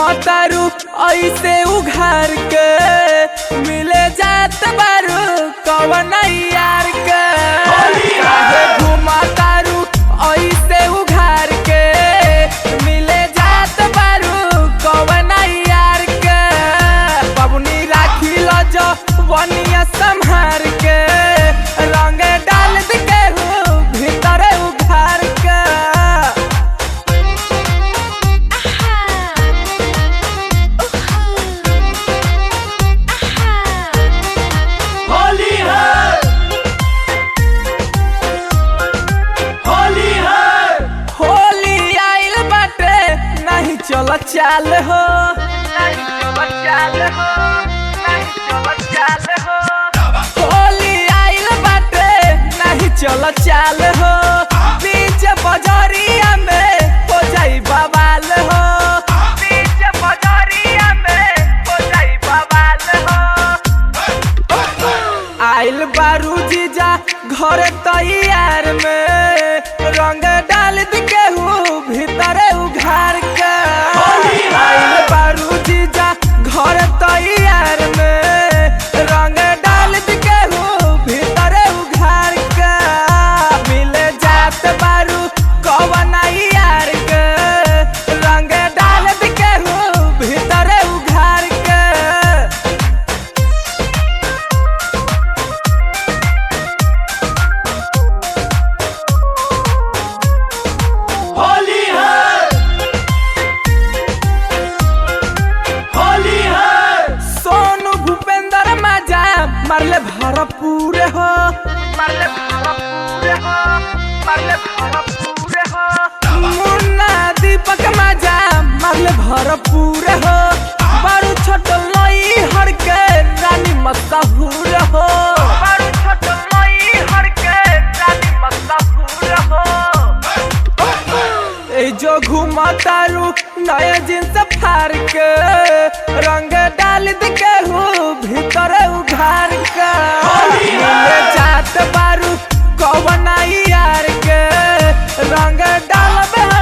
घुमतारू ऐसे उघार के मिले जात बारू कवन यार के काहे घुमतारू ऐसे उघार के मिले जात बारू कवन यार के बबुनी राखी लो जो वनिया संहार के रंग डाल के भीतर उघार के होली है होली है होली आइल बाटे नहीं चल चाल हो नहीं चल चाल हो नहीं चल चाल हो होली आइल बाटे नहीं चल चाल हो बीच बजरिया में हो जाई बवाल हो बीच बजरिया में हो जाई बवाल हो आइल बारू जीजा घर तैयार में रंग डाल के हूँ भीतर उघार के आइल बारू जीजा घर तैयार में रंग डाल के हूँ भीतर उघार के मिले जात बारू कवन यार के रंग डाल के हूँ भीतर उघार के होली है होली है सोनू भूपेंद्र माजा मारले भरपूर हो मारले भरपूर हो मारले भरपूर हो मुन्ना दीपक माजा मारले भरपूर हो बारू छोट लई हर के रानी मशहूर हो बारू छोट लई हर के रानी मशहूर हो ए जो घुमतारू नया जींस फार के रंग डाल के हो भीतर उघार के मिले जात बारू कवन यार के रंग डाल